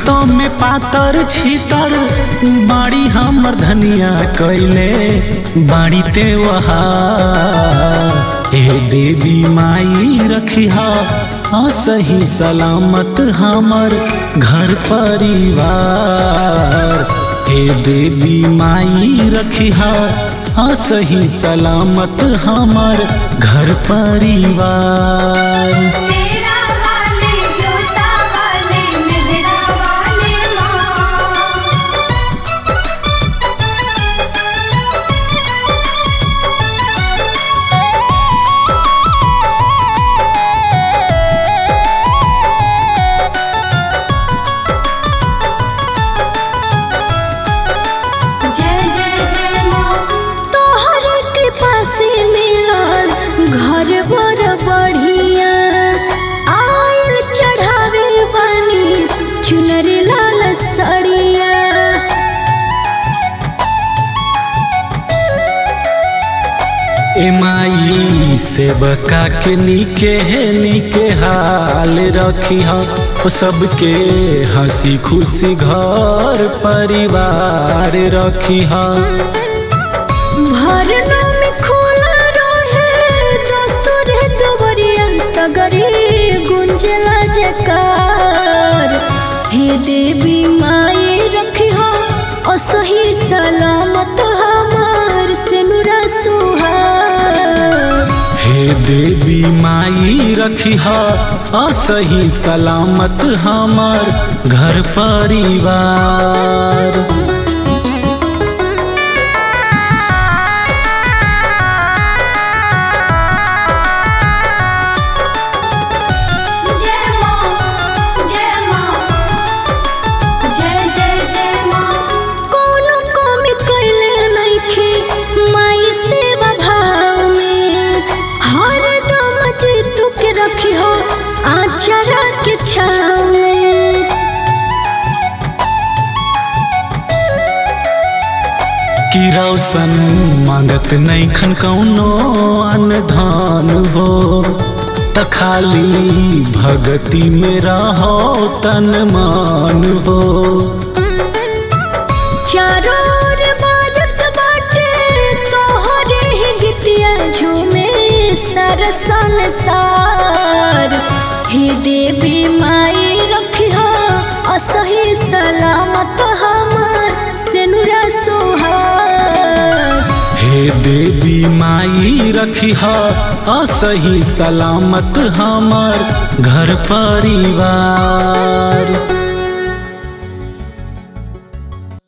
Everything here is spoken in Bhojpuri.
देखतो में पातर छीतर बाड़ी हमर धनिया कैले बाड़ी ते वहा ए देवी माई रखिहा असही सलामत हमर घर परिवार हे देवी माई रखिहा असही सलामत हमर घर परिवार सेरा वाले जोता वाले मेहरा वाले माँ जय जय जय माँ तोहर कृपा से मिलल घर बड़ बढ़िया आयल चढ़ावे बनी चुनर लाल सड़िया ए माई सेवका के नीके है नीके हाल रखी हो सबके हंसी खुशी घर परिवार रखी हो भरना में खोला रहे दसुर दुबरिया सगरी गुंजला जकार हे देवी माई रखी हो असही सलामत हमार सिनुरा सुहार हे देवी माई रखी हो असही सलामत हमार घर परिवार जय माँ जय माँ जय जय जय माँ कोनो कमी कैले नइखे माई सेवा भाव में हर दम जीतू के रखी हो आचरा के छाव में कि रौशन मांगत नहीं खन कौनो अनधान हो त खाली भगति में रहो तन मान हो चारों ओर बाजत बाटे तोहरे ही गीतिया झूमे सारा संसार हे देवी माई रखी हो असही सलामत हमार सेनुरा सुहार हे देवी माई रखी हो असही सलामत हमर घर परिवार